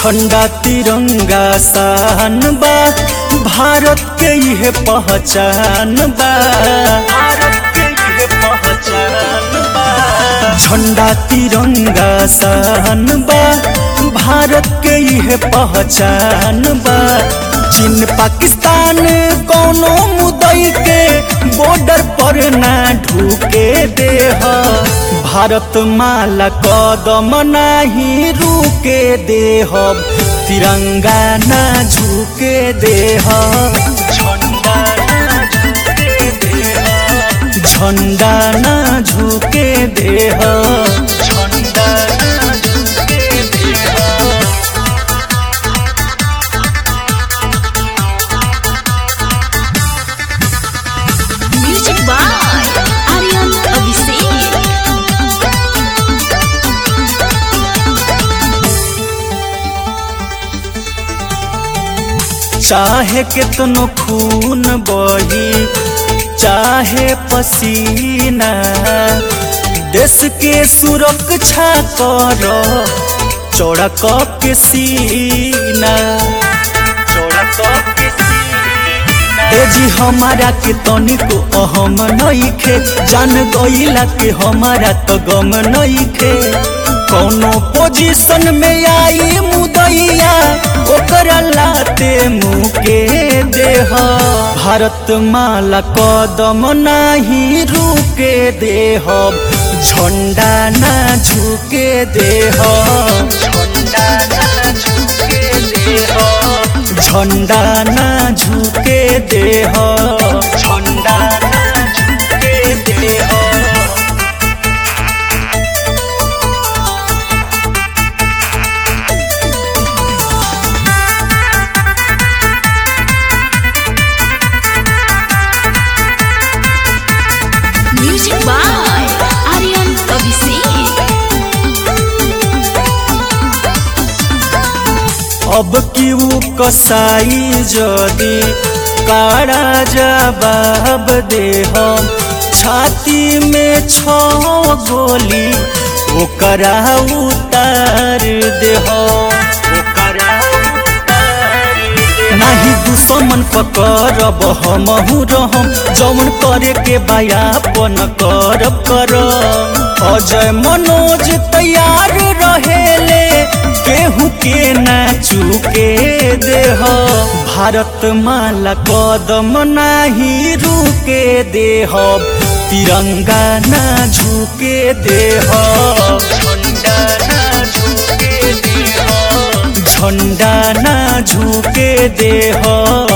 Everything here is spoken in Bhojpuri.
झंडा तिरंगा शान बा भारत के यह पहचान बा भारत के यह पहचान बा झंडा तिरंगा शान बा भारत के यह पहचान बा चीन पाकिस्तान कोनो मुदई के बॉर्डर पर ना ढूके देह भारत माला कदम नाही रुके देह तिरंगा ना झुके देह झंडा ना झुके देह झंडा ना झुके देह झंडा ना झुके देह Music by Aryan Abhishek. चाहे कितनो खून बही चाहे पसीना देश के सुरक्षा कर चौड़ा कप के सीना चौड़ा कप के सीना ए जी हमारा के तनिको अहम नइखे जान गइला के हमारा तो गम नइखे कौनो पोजीशन में आई मुदैया ओकरा लाते मुके देह भारत माला कदम नाही रुके देह झंडा ना झुके देह झंडा ना झुके देह झंडा ना झुके देह झंडा ना झुके देह Music by Aryan Abhishek. अब की ऊ कसाई जदी काड़ा जवाब दे हम छाती में छ गोली ओकरा उतार दे ओकरा नाही दुश्मन पकड़ब हमहू रहम जौन करे के बयापन करब करब अजय मनोज तैयार रहेले केहू के ना चुके देह भारत माला कदम नाही रुके देह तिरंगा ना झुके देह झंडा ना झुके देह झंडा ना झुके देह